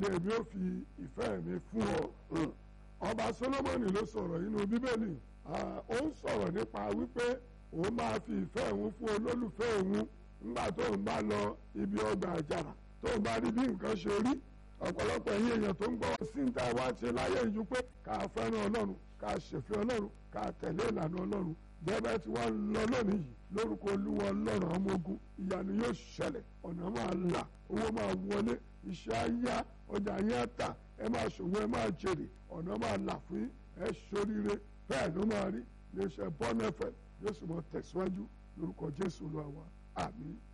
ni èmi ò fi ìfẹ́ mi fún ọ. ọba Solomoni ló sọ̀rọ̀ nínú bíbélì ó ń sọ̀rọ̀ nípa wípé òun máa fi ìfẹ́ òun fún olólùfẹ́ òun nígbà tó ń bá lọ ibi ọgbà àjàrà tó ń bá rí bí nǹkan ṣe rí ọ̀pọ̀lọpọ̀ ẹ̀yin èèyàn tó ń gbọ́ sí ń tá wá ṣe láyé ìjú pé ká fẹ́ràn ọlọ́run ká ṣèfẹ́ ọlọ́run ká tẹ̀lé ìlànà ọlọ́run jẹ́bẹ́ tí wọ́n ń lọ lónìí yìí lórúkọ olúwa ọlọ́run ọmọ ogun ìyanu yóò ṣẹlẹ̀ ọ̀nà máa là owó máa wọlé iṣẹ́ á yá ọjà yẹn á tà ẹ máa ṣòwò ẹ máa jèrè ọ̀nà máa là fún yín ẹ ṣoríire bẹ́ẹ̀ ló máa rí iléeṣẹ́ bọ́ọ̀nù ẹ̀fẹ̀ yóò sì mọ tẹ̀síwájú lórúkọ jésù olúwa wa àmín